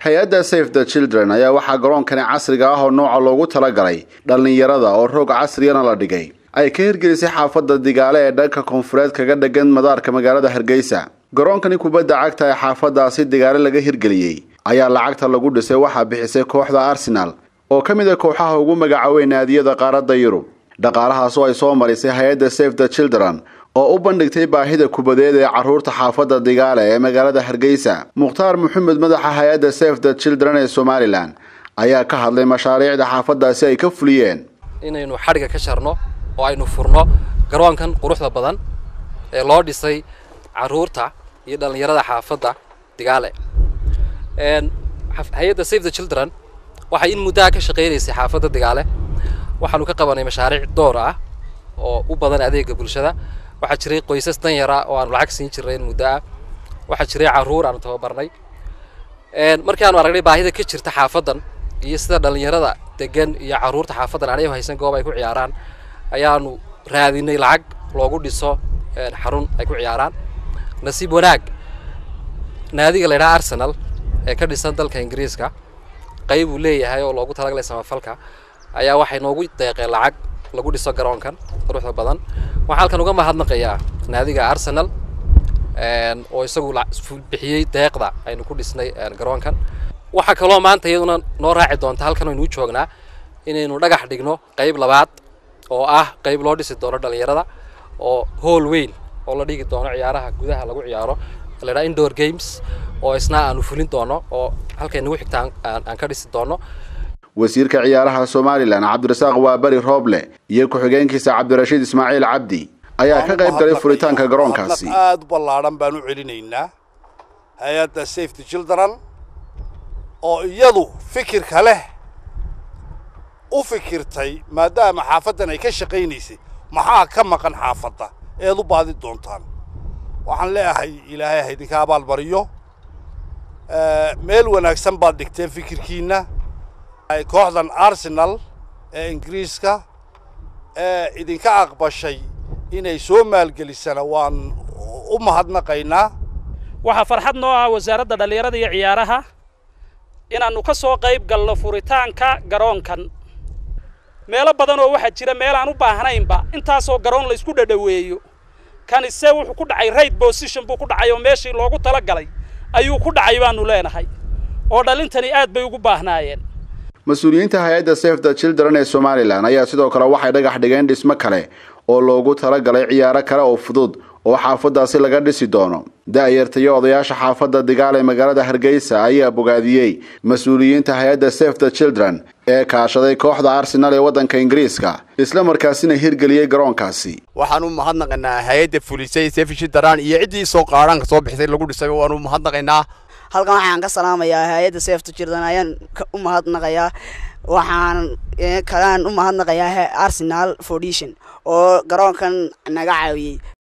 hay-adda safe the children ayaa waxaa garoonkani casriga ah oo nooca loogu talagalay dhallinyarada oo roog casriyana la dhigay ay ka hirgelisay xaafadda digaale ee dhanka koonfureed kaga dhegan madaarka magaalada hargeysa garoonkani kubadda cagta ee xaafadaasi digaale laga hirgeliyey ayaa lacagta lagu dhisay waxaa bixisay kooxda arsenal oo ka mid a kooxaha ugu magacaawey naadiyada qaaradda yurub dhaqaalahaas oo ay soo marisay hay-adda safe the children oo u bandhigtay baahida kubadeed ee carruurta xaafadda digaale ee magaalada hargeysa mukhtaar maxamed madaxa hay-adda safe the children ee somalilan ayaa ka hadlay mashaariicda xaafaddaasi ay ka fuliyeen inaynu xadhiga ka jarno oo aynu furno garoonkan quruxda badan ee loo dhisay carruurta iyo dhallinyarada xaafadda digaale hay-adda save the children waxay in muddaha ka shaqaynaysay xaafadda digaale waxaanu ka qabanay mashaariic door ah oo u badan adeega bulshada waxaa jiray qoysas danyara oo aanu lacag siin jirnay in muddo ah waxaa jiray carruur aanu tababarnay markii aanu aragnay baahida ka jirta xaafaddan iyo sida dhallinyarada degan iyo carruurta xaafaddan aanay haysan goob ay ku ciyaaraan ayaanu raadinay lacag loogu dhiso xarun ay ku ciyaaraan nasiib wanaag naadiga la ydhaha arsenal ee ka dhisan dalka ingiriiska qayb uu leeyahay oo loogu talagalay samafalka ayaa waxay noogu deeqeen lacag lagu dhiso garoonkan quruxda badan waxaan halkan uga mahadnaqayaa naadiga arsenal oo isagu bixiyey deeqda aynu ku dhisnay garoonkan waxaa kaloo maanta iyaduna noo raaci doonta halkan aynu u joognaa inaynu dhagax dhigno qayb labaad oo ah qayb loo dhisi doono dhallinyarada oo hool weyn oo la dhigi doono ciyaaraha gudaha lagu ciyaaro la ydhaha indoor games oo isna aanu fulin doono oo halkay nagu xigta aan ka dhisi doono wasiirka ciyaaraha somalilan cabdirasaaq waaberi rooble iyo ku-xigeenkiisa cabdirashiid ismaaciil cabdi ayaa ka qayb galay furitaanka garoonkaasi aada u ballaadhan baan u celinaynaa hay-adda safety children oo iyadu fikirka leh u fikirtay maadaama xaafaddan ay ka shaqaynaysay maxaa ka maqan xaafadda eed u baadi doontaan waxaan leeyahay ilaahay ha idinka abaalmariyo meel wanaagsan baad dhigteen fikirkiinna kooxdan arsenal ee ingiriiska ee idinka aqbashay inay soo maalgelisana waan u mahadnaqaynaa waxaa farxad noo ah wasaaradda dhallinyarada iyo ciyaaraha inaannu ka soo qayb galno furitaanka garoonkan meelo badan oo waxaa jira meel aan u baahnaynba intaasoo garoon la isku dhadhaweeyo kanise wuxuu ku dhacay right position buu ku dhacay oo meeshii loogu tala galay ayuu ku dhacay baanu leenahay oo dhalintani aad bay ugu baahnaayeen mas-uuliyiinta hay-adda safe the children ee somalilan ayaa sidoo kale waxay dhagax dhigeen dhismo kale oo loogu talagalay ciyaaro kale oo fudud oo xaafaddaasi laga dhisi doono da-yarta iyo odayaasha xaafadda digaal ee magaalada hargeysa ayaa bogaadiyey mas-uuliyiinta hay-adda safe the children ee kaashaday kooxda arsenal ee waddanka ingiriiska isla markaasina hirgeliyey garoonkaasi waxaan u mahadnaqaynaa hay-adda fulisay sefishi daraan iyo ciddii soo qaadhaanka soo bixisay lagu dhisay waan u mahadnaqaynaa halkan waxaan ka salaamayaa hay-adda safety children ayaan u mahadnaqayaa waxaan kalaan u mahadnaqayaa arsenal foundation oo garoonkan naga caawiyey